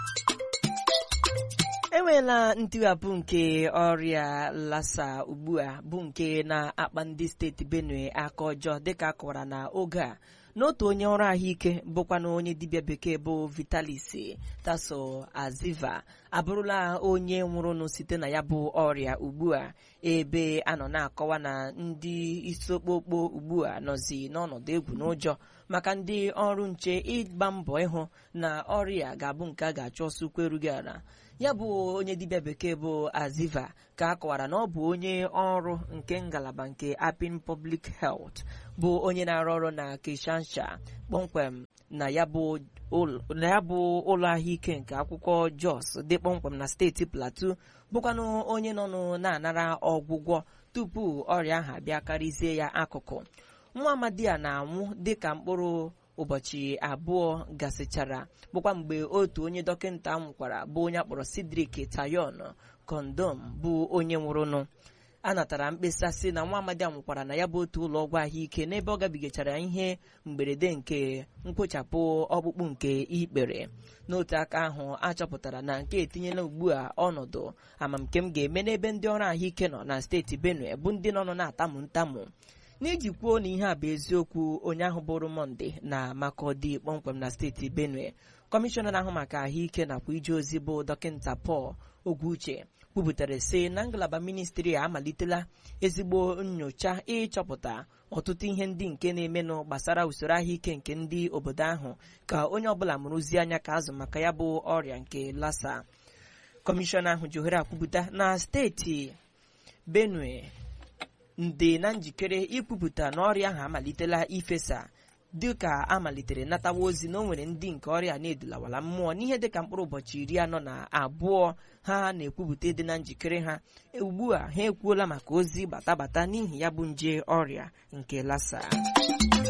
enweela ntiwapụ nke ọrịa lassa ugbu a bụ nke na-akpa ndị steeti benue aka ọjọọ dịka a kọwara na oge a n'otu onye ọrụ ahụike bụkwa na onye dibịa bekee bụ vitalis taso aziva abụrụla onye nwụrụnụ site na ya bụ ọrịa ugbu a ebe a nọ na-akọwa na ndị isi okpokpo ugbu a nọzi n'ọnọdụ egwu n'ụjọ maka ndị ọrụ nche ịgba mbọ ịhụ na ọrịa ga-abụ nke a ga-achọ ọsọ ukwu erughị ala ya bụ onye dibịa bekee bụ aziva ka a kọwara na ọ bụ onye ọrụ nke ngalaba nke apin public health bụ onye na-arụ ọrụ na kishansha kpọmkwem na ya bụ ụlọ ahụike nke akwụkwọ jos dị kpọmkwem na steeti plateau bụkwanụ onye nọ na-anara ọgwụgwọ tupu ọrịa ahụ abịa karịzie ya akụkụ nwa amadi a na-anwụ dịka mkpụrụ ụbọchị abụọ gasịchara bụkwa mgbe otu onye dọkịta nwụkwara bụ onye akpọrọ Cedric Tayon kondom bụ onye nwụrụnụ a natara mkpesa si na nwa amadi a nwụkwara na ya bụ otu ụlọ ọgwụ ahụike n'ebe ọ gabigachara ihe mberede nke mkpochapụ ọkpụkpụ nke ikpere n'otu aka ahụ achọpụtara na nke etinyela ugbu a ọnọdụ amamke m ga-eme n'ebe ndị ọrụ ahụike nọ na steeti Benue bụ ndị nọ na-atamu ntamu n'iji kwuo na ihe a bụ eziokwu onye ahụ bụrụ monde na makọdi kpọmkwem na steeti benue kọmishọna na-ahụ maka ahụike nakwa ije ozi bụ dọkịta Paul Ogwuche kwupụtara sị na ngalaba ministri a amalitela ezigbo nyocha ịchọpụta ọtụtụ ihe ndị nke na-emenụ gbasara usoro ahụike nke ndị obodo ahụ ka onye ọbụla mụrụzie anya ka azụ maka ya bụ ọrịa nke lassa kọmishọna ahụ ji ohere akwupụta na steeti benue ndị na njikere ikwupụta na ọrịa ahụ amalitela ifesa dịka amalitere natawa ozi na o nwere ndị nke ọrịa na-edulawala mmụọ n'ihe dịka mkpụrụ ụbọchị iri anọ na abụọ ha na-ekwupụta dị na njikere ha ugbu a ha ekwuola maka ozi batabata n'ihi ya bụ nje ọrịa nke lassa